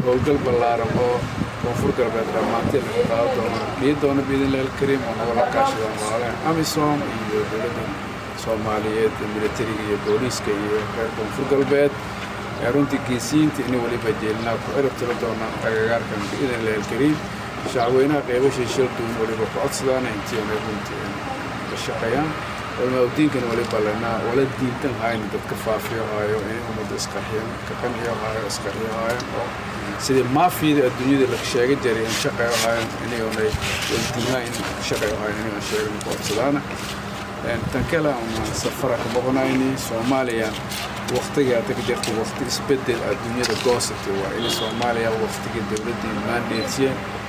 howlgal ballaaran oo koonfur galbeed dhammaantii laga qaado doono dhihi doona biidnillahi alkariim oo nagala kaashadaan walaalaha amisom iyo dowladda soomaaliyeed militariga iyo booliiska iyo reer koonfur galbeed runtii geesiyiinta ina weliba jeelinaa ku cirib tiro doonaan agagaarkan biidnillahi alkariim shacweynaha qeybashii shilduun weliba ku codsadaana intii inay runtii ka shaqeeyaan culmaaudiinkana weliba lenaa wala diintan hayn dadka faafiyo haayo inay ummadda isqarxiyaan ka qanciyo haayo isqarxiyo haayaan oo sidii maafiyada adduunyada la sheega jiray in shaqeeyo haayaan inayoonay waldiimaa in shaqeeyo haayaan inayoon sheegan ku codsadaana tan kale umaan safara ka boqonayni soomaaliya waqtiga hadda ka jirta waqti isbedel adduunyada goosatay waa in soomaaliya waqtigii dowladdii maandeedsiyeen